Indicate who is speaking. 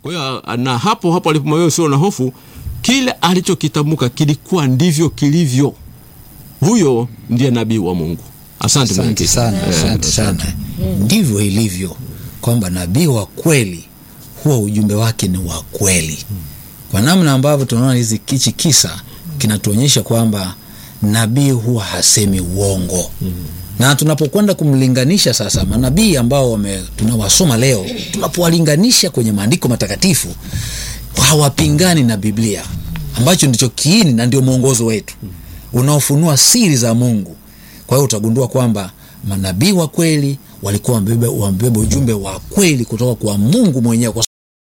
Speaker 1: Kwa hiyo na hapo hapo alipomwambia usio na hofu, kile alichokitamka kilikuwa ndivyo kilivyo. Huyo ndiye nabii wa Mungu. Asante
Speaker 2: Asante
Speaker 1: mwenyekiti.
Speaker 2: sana,
Speaker 1: Eh,
Speaker 2: asante sana. Ndivyo ilivyo kwamba nabii wa kweli huwa ujumbe wake ni wa kweli, kwa namna ambavyo tunaona hizi kichi kisa kinatuonyesha kwamba nabii huwa hasemi uongo na tunapokwenda kumlinganisha sasa manabii ambao wame, tunawasoma leo, tunapowalinganisha kwenye maandiko matakatifu hawapingani na Biblia ambacho ndicho kiini na ndio mwongozo wetu unaofunua siri za Mungu. Kwa hiyo utagundua kwamba manabii wa kweli walikuwa wamebeba wamebeba ujumbe wa kweli kutoka kwa Mungu mwenyewe, kwa